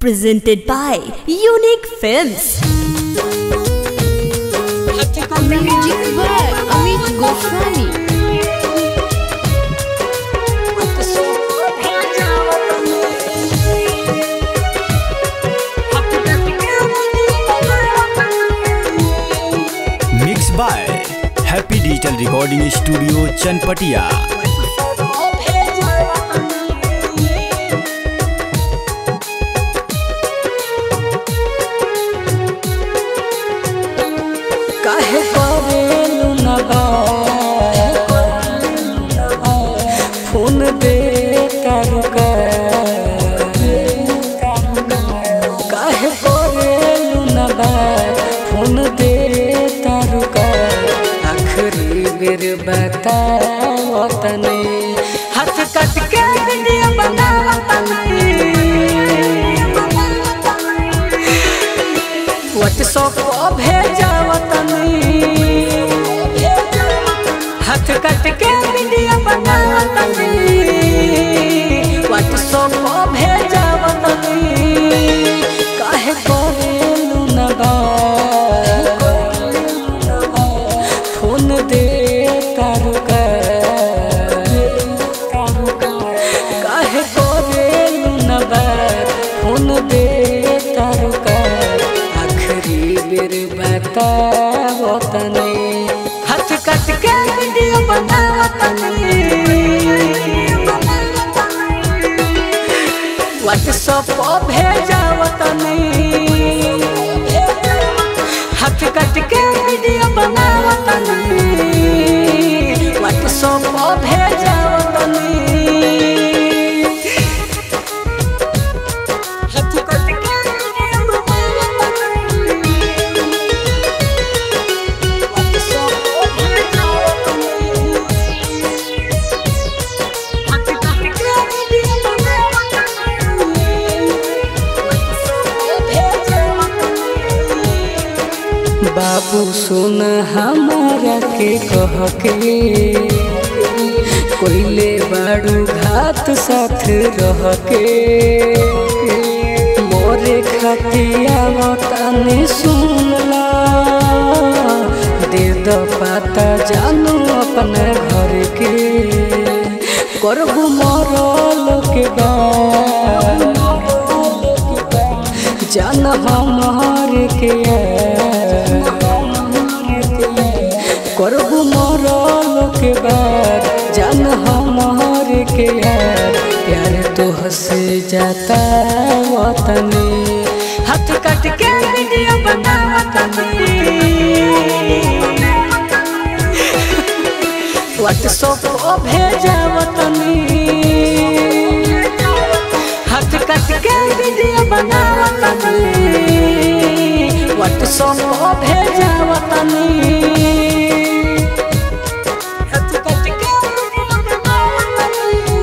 presented by Unique Films. Music by Amit Goswami. Mix by happy digital recording studio Chanpatia काहे करेलु न phone दे करुका काहे करेलु न फोन दे तारुका आखिरी बेर बताओ तने हाथ कट के वीडियो बनाओ तने व्हाट्सएप पर भेजाव तनी हाथ कट के वीडियो बनाव तनी व्हाट्सएप पर भेजाव तनी काहे करेलु न फोन दे तारुका काहे करेलु न फोन दे तारुका आखिरी बेर बताओ तने हाथ कट के वीडियो बनाओ तने व्हाट्सएप पर भेजाओ तने हाथ कट के वीडियो बनाओ तने व्हाट्सएप पर भेजाओ तने हाथ कट के वीडियो बनाओ तने बाबू सुन हमारा के कह के कोइले बाड़ू घात साथ रह के मोरे खतिया तने सुन ला दे द पाता जानू अपने घर के करबू मरल के बाद जान हमार के करबू मरल के बाद जान हमार के प्यार तो हसे जाता वतने हाथ कट के वीडियो बनावा तने व्हाट्सएप पर भेजाव तनी हाथ कट के वीडियो बनाव तनी व्हाट्सएप पर भेजाव तनी हाथ कट के वीडियो बनाव तनी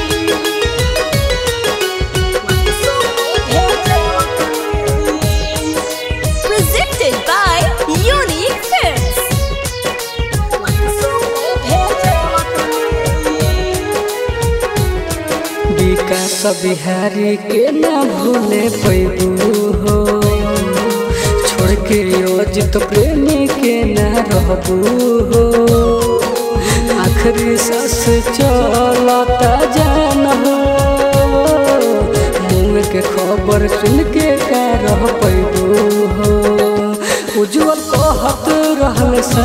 व्हाट्सएप पर भेजाव तनी Presented by Unique Films. विकास बिहारी के ना भूले पैबू हो छोड़ के अजित प्रेमी के ना रहबू हो आखिरी सांस चलता जान हो मुँह के खबर सुन के का रह पैबू हो उज्जवल कहत रहल सा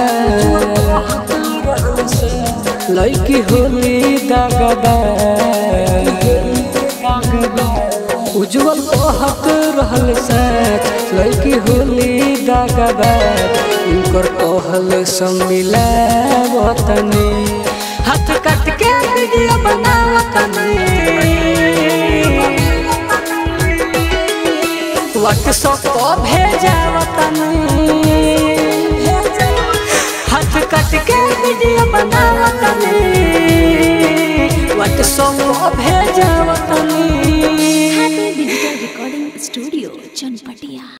लड़की होली दागदा उज्जवल कहत रहल सच लड़की होली दागदा उनकर कहल सम्मिला वतनी हाथ कट के वीडियो बनावतनी व्हाट्सएप पर भेजावतनी हाथ कट के वीडियो बनावतनी व्हाट्सएप पर भेजावतनी